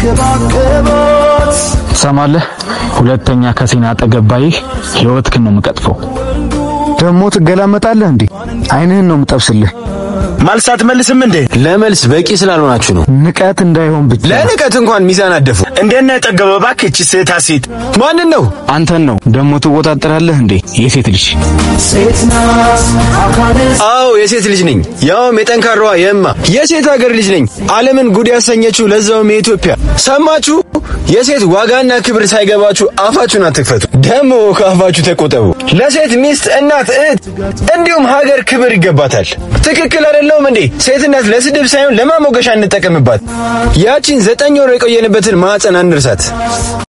ሰማለህ? ሁለተኛ ከሴና አጠገብ ባይህ ህይወትክን ነው የምቀጥፈው። ደግሞ ትገላመጣለህ እንዴ? አይንህን ነው የምጠብስልህ። መልስ አትመልስም እንዴ? ለመልስ በቂ ስላልሆናችሁ ነው። ንቀት እንዳይሆን ብቻ ለንቀት እንኳን ሚዛን አደፉ። እንደነ ጠገበ እባክህ እቺ ሴታ ሴት ማንን ነው? አንተን ነው ደግሞ ትወጣጠራለህ እንዴ? የሴት ልጅ አዎ የሴት ልጅ ነኝ፣ ያውም የጠንካራዋ የእማ የሴት ሀገር ልጅ ነኝ። ዓለምን ጉድ ያሰኘችው ለዛውም የኢትዮጵያ። ሰማችሁ? የሴት ዋጋና ክብር ሳይገባችሁ አፋችሁን አትክፈቱ። ደግሞ ከአፋችሁ ተቆጠቡ። ለሴት ሚስት፣ እናት፣ እህት እንዲሁም ሀገር ክብር ይገባታል። ትክክል አይደለውም እንዴ? ሴትነት ለስድብ ሳይሆን ለማሞገሻ እንጠቀምባት። ያቺን ዘጠኝ ወር የቆየንበትን ማዕፀን አንርሳት።